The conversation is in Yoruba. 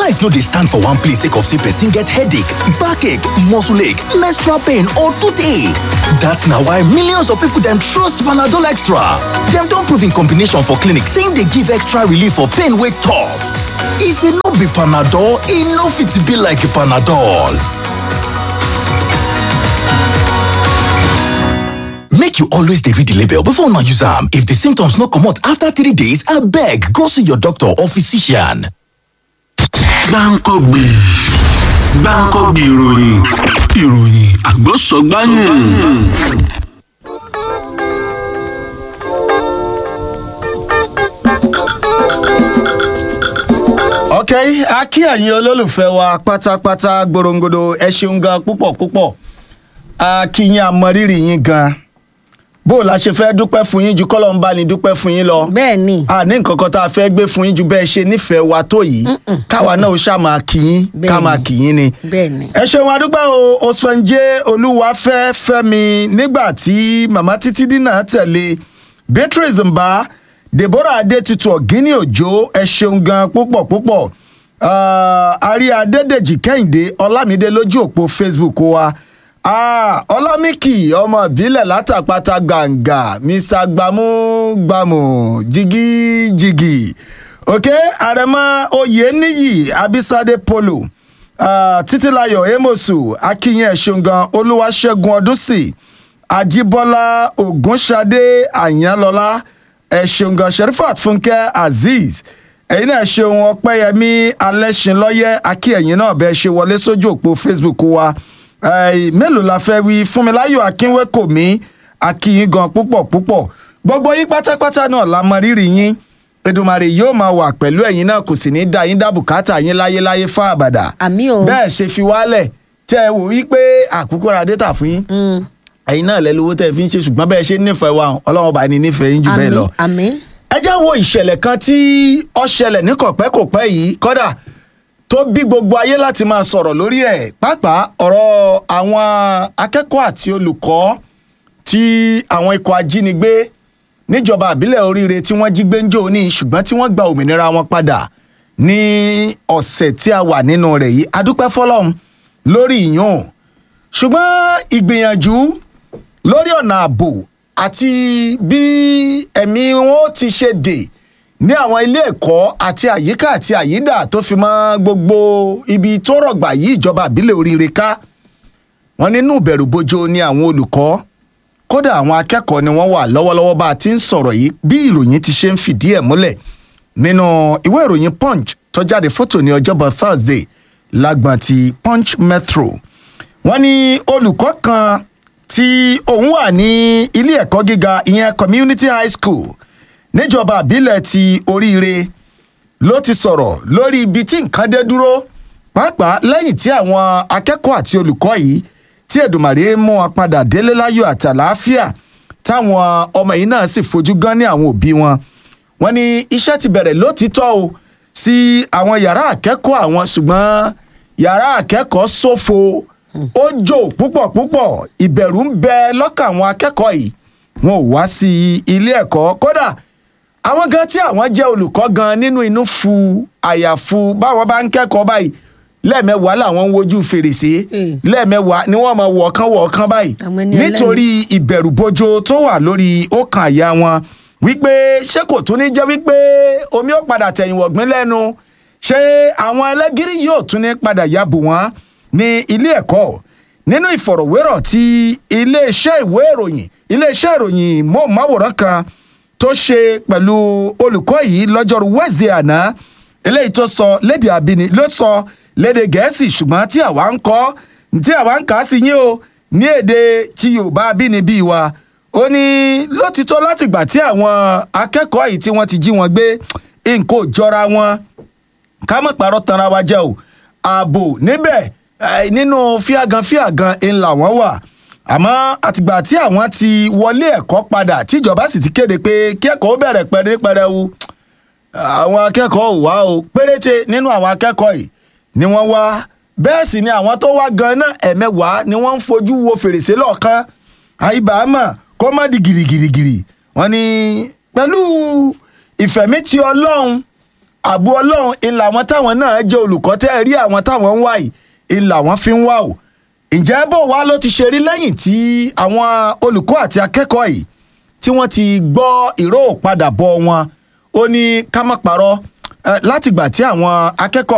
life no dey stand for one place sake of say person get headache backache muscle ache menstrual pain or toothache dat na why millions of people dem trust panadol extra dem don prove im combination for clinic say im dey give extra relief for pain wey tough if e no be panadol e no fit be like panadol make you always dey read the label before una use am if the symptoms no comot after three days abeg go see your doctor or physician. gbáǹkọ́gbè gbáǹkọ́gbè ìròyìn ìròyìn àgbọ̀sọ̀gbáyìn. ok a kí ẹ̀yin olólùfẹ́ wa pátápátá gborongodo ẹ ṣeun gan púpọ̀ púpọ̀ a kí yín àmọrírì yín gan bó o la ṣe fẹ́ dúpẹ́ fún yín ju kọ́lọ́ ń bá ní dúpẹ́ fún yín lọ bẹ́ẹ̀ ni a ní nǹkan kan tá a fẹ́ gbé fún yín ju bẹ́ẹ̀ ṣe nífẹ̀ẹ́ wa tó yìí káwa náà ó ṣáà máa kí yín ká Bẹ́ẹ̀ni. máa kí yín ni bẹ́ẹ̀ ni ẹ ṣeun adúpẹ́ o osfẹ́njẹ́ olúwafẹ́ fẹ́mi nígbà tí màmá títí dínà tẹ̀lé beatrice mba deborah adétutù ọ̀gíní òjò ẹ ṣeun gan púpọ̀ púpọ̀ Ah, àrí adédèjì kẹ́hìndé ọlámídé lójú òpó facebook wa Ah, ọlámìkì ọmọ ìbílẹ̀ látàpátá gbàǹgà mr gbàmúgbàmù jigijigi ok àrẹ̀mọ oyèníyì abisade polo Ah, títílayọ̀ amosu akínyìn ẹ̀ṣungan olúwaṣẹ́gun ọdúnsì ajíbọ́lá ògúnṣadé àyànlọ́lá ẹ̀ṣungan sherifat fúnkẹ́ azeez ẹ̀yin náà ṣeun ọpẹ́yẹmí alẹ́ṣinlọ́yẹ́ akínyìn náà bẹ́ẹ̀ ṣe wọlé sójú òpó facebook wa Eh, mélòó la fẹ́ wí fúnmiláyọ̀ akínwékòmí akínyìn gan púpọ̀ púpọ̀ gbogbo yín pátápátá náà la mọ rírì yín Èdùmàrè yóò máa wà pẹ̀lú ẹ̀yin náà kò sì ní dá yín dá bùkátà yín láyéláyé fún àbàdà àmì o bẹ́ẹ̀ ṣe fi wálẹ̀ tẹ́ ẹ wò wípé àkókò ra dẹ́tà fún yín ẹ̀yin náà lẹ́lówó tẹ́ ẹ fi ń ṣe ṣùgbọ́n bẹ́ẹ̀ ṣe nífẹ̀ẹ́ wa ọlọ́run ọba ni nífẹ̀ẹ́ yín jù bẹ́ẹ̀ àmì lọ. àmì ẹ jẹ́ wo ìṣẹ̀lẹ̀ kan tí ó ṣẹlẹ̀ ní kọ̀pẹ́kọ̀pẹ́ yìí kọ́dà tó bí gbogbo ayé láti máa sọ̀rọ̀ lórí ẹ̀ pàápàá ọ̀rọ̀ àwọn akẹ́kọ̀ọ́ àti olùkọ́ tí àwọn ikọ̀ ajínigbé níjọba àbílẹ̀ oríire tí wọ́n jí gbẹ́njọ́ ní ṣùgbọ́n tí wọ́n gba òmìnira wọn padà ní ọ̀sẹ̀ tí a wà nínú rẹ̀ yìí adúpẹ́ fọlọ́run lórí ìyún ṣùgbọ́n ìgbìyànjú lórí ọ̀nà ààbò àti bí ẹ̀mí wọn ó ti ṣe dè ní àwọn ilé ẹ̀kọ́ àti àyíká àti àyídà tó fi mọ́ gbogbo ibi tó rọ̀gbà yí ìjọba àbílẹ̀ oríire ká wọn nínú ìbẹ̀rù bojo ni àwọn olùkọ́ kódà àwọn akẹ́kọ̀ọ́ ni wọ́n wà lọ́wọ́lọ́wọ́ bá a ti ń sọ̀rọ̀ yìí bí ìròyìn ti ṣe ń fìdí ẹ̀ múlẹ̀ nínú ìwé ìròyìn punch tó jáde fótò ní ọjọ́bọ̀ thursday lágbọ̀n ti punch metro wọ́n ní olùkọ́ kan tí òun wà ní ilé ẹ̀kọ́ gíga ìyẹn community high school níjọba àbílẹ̀ ti oríire ló ti sọ̀rọ̀ lórí ibi tí nǹkan dé dúró pàápàá lẹ́yìn tí àwọn akẹ́kọ̀ọ́ àti olùkọ́ yìí tí ẹ̀dùnmàrè mú wọn padà délé láyọ̀ àti àlàáfíà táwọn ọmọ yìí náà sì fojú gan ní àwọn òbí wọn wọn ní iṣẹ́ ti bẹ̀rẹ̀ lótìítọ́ o sí àwọn yàrá akẹ́kọ̀ọ́ àwọn ṣùgbọ́n yàrá akẹ́kọ̀ọ́ ṣófo ó jò púpọ̀ púpọ̀ ìbẹ̀rù ń bẹ lọ́kàn àwọn akẹ́kọ̀ọ́ yìí wọn ò wá sí ilé ẹ̀kọ́ kódà àwọn gan tí àwọn jẹ́ olùkọ́ gan nínú inú fu àyàfu báwọn bá ń kẹ́kọ̀ọ́ báyìí lẹ́ẹ̀mẹ́wàá làwọn ń wojú fèrèsé Mm. lẹ́ẹ̀mẹ́wàá ni wọ́n máa wọ̀ọ́kán wọ̀ọ́kán báyìí Àwọn ẹni ẹlẹ́ni. nítorí ìbẹ̀rù bojo tó wà lórí ọkàn àyà wọn wípé ṣé kò tún ní jẹ́ wípé omi ó padà tẹ̀yìn wọ̀gbìn lẹ́nu ṣé àwọn ẹlẹ́gìrì yóò tún ní padà ya bù wọ́n ní ilé ẹ̀kọ́ nínú ìfọ̀rọ̀wérọ̀ tí iléeṣẹ́ ìwé ìròyìn iléeṣẹ́ ìròyìn móhùnmáwòrán kan tó ṣe pẹ̀lú olùkọ́ yìí lọ́jọ́rú wednesday àná eléyìí tó sọ léde àbíní ló sọ léde gẹ̀ẹ́sì ṣùgbọ́n tí àwa ń kọ́ tí àwa ń kà á sí yín o ní èdè tí yorùbá abínibí wa ó ní lótìtọ́ látìgbà tí àwọn akẹ́kọ̀ọ́ yìí tí wọ́n ti jí wọn gbé nǹkan ò jọra wọn ká mọ̀ pàrọ̀ tanra wa jẹ́ o ààbò níbẹ̀ eh, nínú fíàgàn fíàgàn ńlá wọn wà àmọ́ àtìgbà tí àwọn ti wọlé ẹ̀kọ́ padà tíjọba sì ti kéde pé kí ẹ̀kọ́ ó bẹ̀rẹ̀ pẹ̀rẹ́pẹ̀rẹ́wu àwọn akẹ́kọ̀ọ́ ò wá o péréte nínú àwọn akẹ́kọ̀ọ́ yìí ni wọ́n wá bẹ́ẹ̀ sì ni àwọn tó wá gan-an ẹ̀mẹ́wàá ni wọ́n ń fojú wo fèrèsé lọ́ọ̀kan àìbámọ̀ kó má di gìrìgìrìgìrì wọ́n ní pẹ̀lú ìfẹ̀mítì ọlọ́run àbú ọlọ́run ìlà àwọn táwọn náà jẹ́ olùkọ́ tẹ́ ẹ rí àwọn táwọn ń wá yìí ìlà wọn fi ń wá o ǹjẹ́ bó wá ló ti ṣe rí lẹ́yìn tí àwọn olùkọ́ àti akẹ́kọ̀ọ́ yìí tí wọ́n ti gbọ́ ìró padà bọ̀ wọn ó ní ká má parọ́ eh, látìgbà tí àwọn akẹ́kọ̀ọ́